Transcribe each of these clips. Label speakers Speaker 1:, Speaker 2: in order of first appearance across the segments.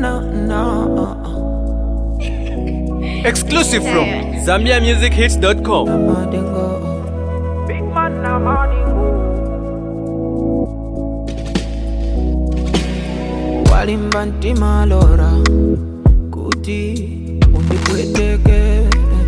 Speaker 1: no, no.
Speaker 2: Exclusive from ZambiaMusicHits.com.
Speaker 1: Madingo. Big man, na madingo. Walimba ntima lora kuti undipweteke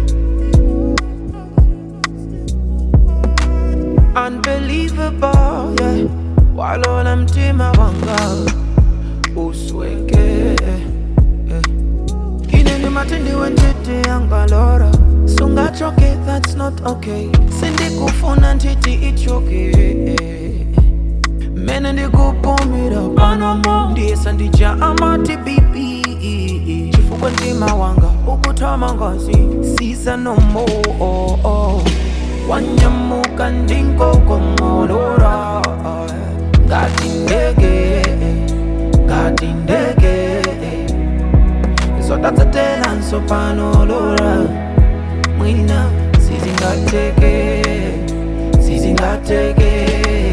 Speaker 1: Unbelievable, yeah Walola mtima wanga usweke yeah. Inene matindi wentete yangalora Sungachoke, that's not okay Sindikufuna ntiti ichoke Mene ndikupumira panamo Ndiyesa ndija amati bibi Chifukwa ntima wanga ukutama ngazi Sisa no more oh, oh. Wanyamuka ndinkokomolora Ngati ndege Ngati ndege zotatsetela nsopanolora mwina sizingateke sizingateke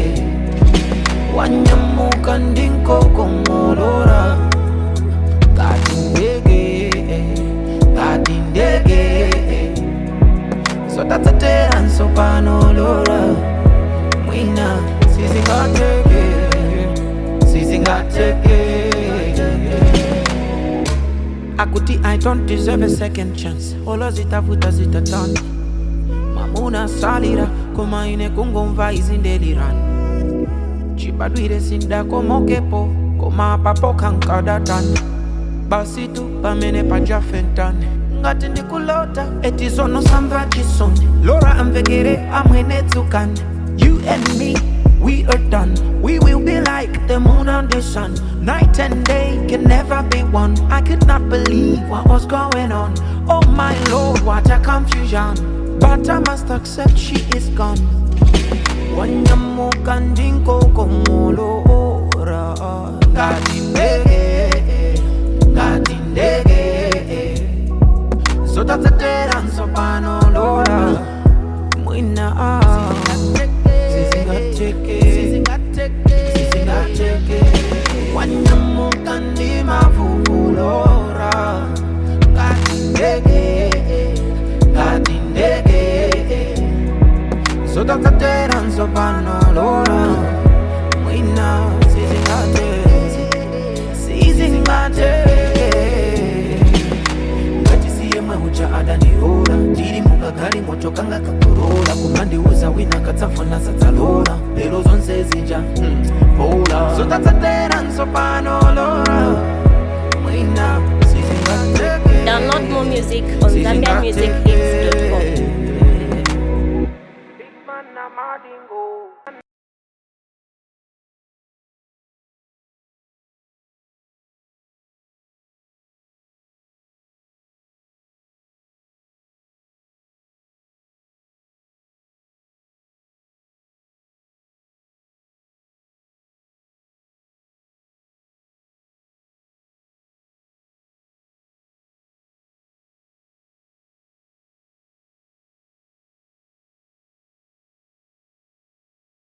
Speaker 1: wanyamuka ndinkokomolora ngati ndege ngati ndege zotatsetela nsopanolora mwina sizingateke sizingateke akuti i don't deserve a second chance olo zitavuta zitatana mamuna salira koma ine kungomva izindelirani chibadwire sindakomokepo koma papo kankadatani basi tu pamene pajafentane ngati ndikulota eti zono samva chisoni lora amvekere amwene tsukani you and me we are done we will be like the moon and the sun night and day can never be one i could not believe what was going on oh my lord what a confusion but i must accept she is gone wanyamuka ndinkokomolora ngati ndege ngati ndege zotatsetera nsopanolora mwina ah. sizingateke sizingateke wanyamuka ndimavuvulora ngati ndege ngati ndege zotatsetera nsopanolora mwina sizingateke sizingateke ngatisiye ucha adandiora ndiri mukagali moto kanga kakorola kumandiuza wina katsafuna sadzalora lero zonse zija mm, vola zotatsatera nsopanolora mwina sizingateke
Speaker 3: Download more music on ZambiaMusicHits.com.